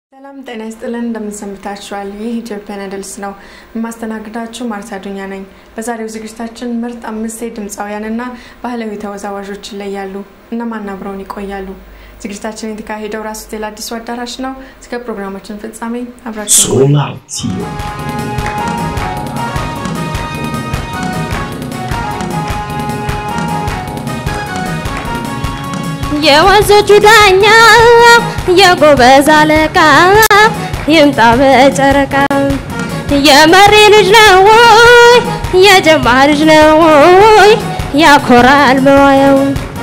ሰላም ጤና ይስጥልን፣ እንደምንሰንብታችኋል። ይህ ኢትዮጵያን አይደልስ ነው። የማስተናግዳችሁ ማርታ ዱኛ ነኝ። በዛሬው ዝግጅታችን ምርጥ አምስት ድምፃውያንና ባህላዊ ተወዛዋዦች ይለያሉ። እነማን አብረውን ይቆያሉ? ዝግጅታችን የተካሄደው ራስ ሆቴል አዲሱ አዳራሽ ነው። እስከ ፕሮግራማችን ፍጻሜ አብራችሁ ሶላቲዮ የወንዞቹ ዳኛ የጎበዝ አለቃ ይምጣ በጨረቃ የመሪ ልጅ ነው ወይ የጀማ ልጅ ነው ወይ ያኮራል መዋየው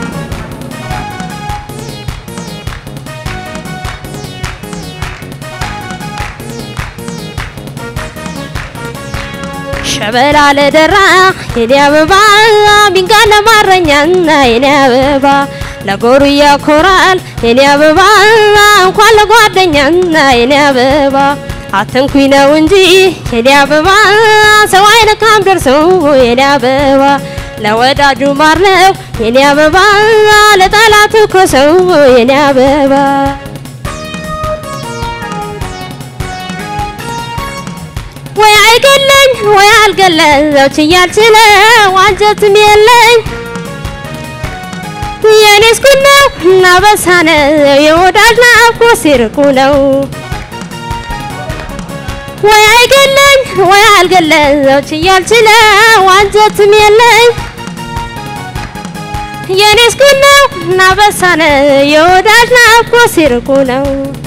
ሸበላ ለደራ የኔ አበባ ቢንጋለ ማረኛና የኔ አበባ ለጎሩ ያኮራል የኔ አበባ እንኳን ለጓደኛና የኔ አበባ አትንኩኝ ነው እንጂ የኔ አበባ ሰው አይነካም ደርሶ የኔ አበባ ለወዳጁ ማር ነው የኔ አበባ ለጠላቱ ኮሰው የኔ አበባ ወይ አይገለኝ ወይ አልገለኝ ዘው ችያልችለው አንጀትም የለኝ የኔስ ኩል ነው እና በሳነ የወዳጅ ናፍቆት ሲርቁ ነው ወይ አይገለኝ ወይ አልገለኝ ዘው ችያልችለው አንጀትም የለኝ የኔስ ኩል ነው እና በሳነ የወዳጅ ናፍቆት ሲርቁ ነው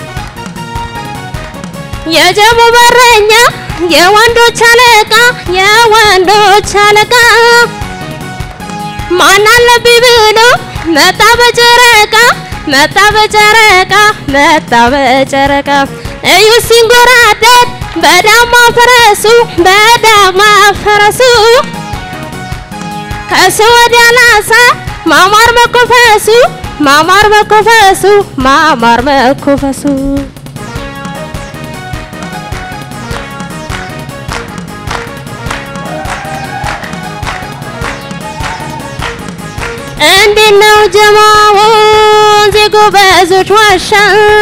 የጀሙ በረኛ የወንዶች አለቃ የወንዶች አለቃ ማን አለብኝ ብሎ መጣ በጨረቃ መጣ በጨረቃ መጣ በጨረቃ እዩ ሲንጎራደድ በዳማ ፈረሱ በዳማ ፈረሱ ከሱ ወዲያ ላሳ ማማር መኮፈሱ ማማር መኮፈሱ ማማር መኮፈሱ እንዴት ነው ጀማው የጎበዞች ዋሻ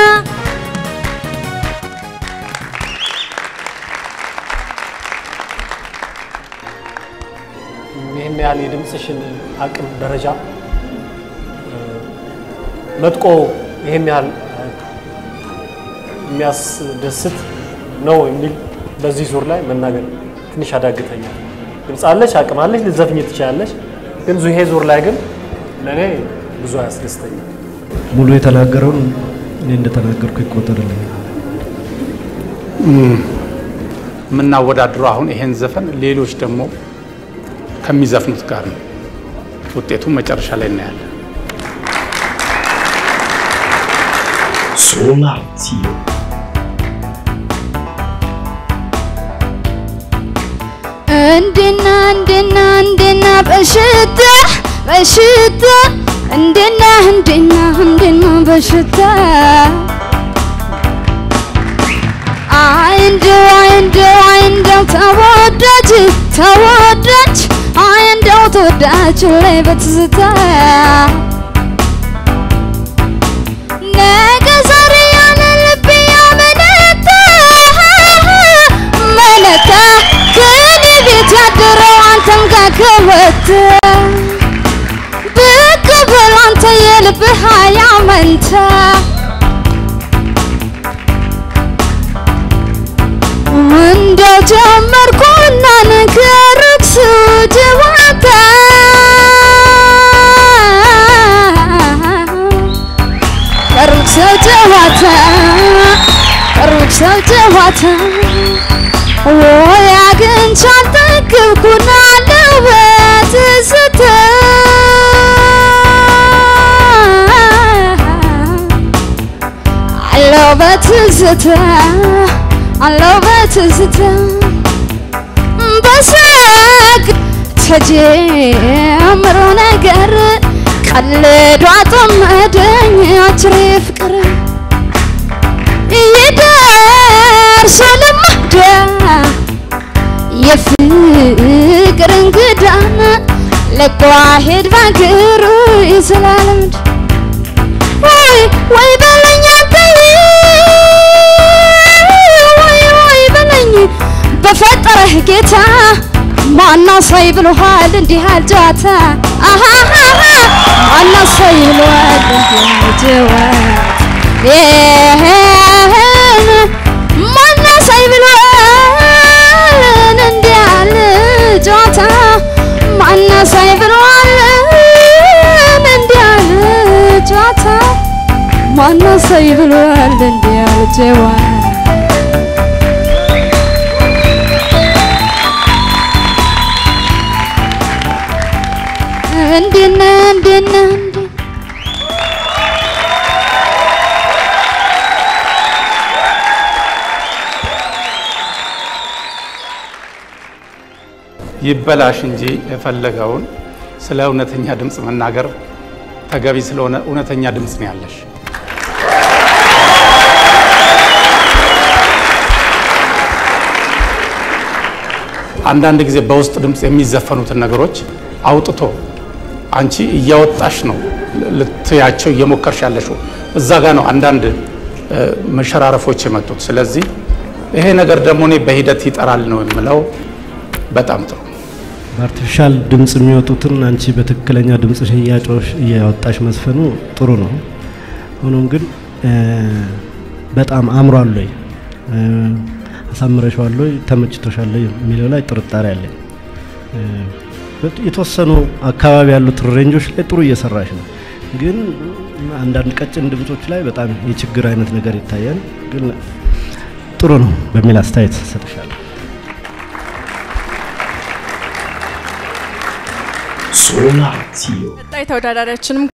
ይህን ያህል የድምፅሽን አቅም ደረጃ መጥቆ ይህን ያህል የሚያስደስት ነው የሚል በዚህ ዙር ላይ መናገር ትንሽ ያዳግተኛል። ድምፅ አለሽ፣ አቅም አለሽ፣ ልትዘፍኝ ትችላለሽ። ግን ይሄ ዙር ላይ ግን ለእኔ ብዙ አያስደስተኝም። ሙሉ የተናገረውን እኔ እንደተናገርኩ ይቆጠርልኝ። የምናወዳድረው አሁን ይሄን ዘፈን ሌሎች ደግሞ ከሚዘፍኑት ጋር ነው። ውጤቱን መጨረሻ ላይ እናያለን። ሶላቲዮ እንዴና እንዴና እንዴና በሽታ በሽታ እንዴና እንዴና እንዴና በሽታ አይንደው አይንደው አይንደው ተወዳጅ ተወዳጅ አይንደው ተወዳጅ ላይ በትዝታ ነገ ዛሬ ያለ ልቤ ያመነታ መለታ ከኔ ቤት ያደረው አንተም ጋር ከወተ ብቅ በል አንተ የልብህ አያመንታ እንደው ጀመርኩና ነገርኩ ጨዋታ ቀሩት ሰው ጨዋታ ቀሩት ሰው ጨዋታ ወይ አግኝቼ አልጠገብኩና አለው በትዝታ አለው በትዝታ አለው በትዝታ በሳቅ ተጀምሮ ነገር ቀልዶ አጠመደኝ አችሬ ፍቅር ይደርሶ ልማዳ የፍቅር እንግዳን ለቋ ሄድ ባገሩ ይስላልምድ ወይ ወይ በለኛ አንተዬ ማነሳይ ብሎሃል እንዲህ አልጨዋታ አሃሃሃ ማነሳይ ብሎሃል እንዲህ አልጨዋታ ማነሳይ ብሎሃል እንዲህ አልጨዋታ ማነሳይ ብሎሃል እንዲህ አልጨዋታ ማነሳይ ብሎሃል እንዲህ አልጨዋታ እንዴነ እንዴነ እንዴ ይበላሽ እንጂ የፈለገውን ስለ እውነተኛ ድምፅ መናገር ተገቢ ስለሆነ እውነተኛ ድምፅ ነው ያለሽ። አንዳንድ ጊዜ በውስጥ ድምፅ የሚዘፈኑትን ነገሮች አውጥቶ አንቺ እያወጣሽ ነው ልትያቸው እየሞከርሽ ያለሽው። እዛ ጋ ነው አንዳንድ እ፣ መሸራረፎች የመጡት። ስለዚህ ይሄ ነገር ደግሞ እኔ በሂደት ይጠራል ነው የምለው። በጣም ጥሩ በአርቲፊሻል ድምፅ የሚወጡትን አንቺ በትክክለኛ ድምፅሽ እያጮሽ እያወጣሽ መስፈኑ ጥሩ ነው። ሆኖም ግን እ፣ በጣም አምሯል ወይ እ፣ አሳምረሽዋል ወይ ተመችቶሻል ወይ የሚለው ላይ ጥርጣሬ አለኝ። እ፣ በት- የተወሰኑ አካባቢ ያሉት ሬንጆች ላይ ጥሩ እየሰራሽ ነው፣ ግን አንዳንድ ቀጭን ድምጾች ላይ በጣም የችግር አይነት ነገር ይታያል። ግን ጥሩ ነው በሚል አስተያየት ሰጥሻለሁ። Sonatio. ቀጣይ ተወዳዳሪያችንም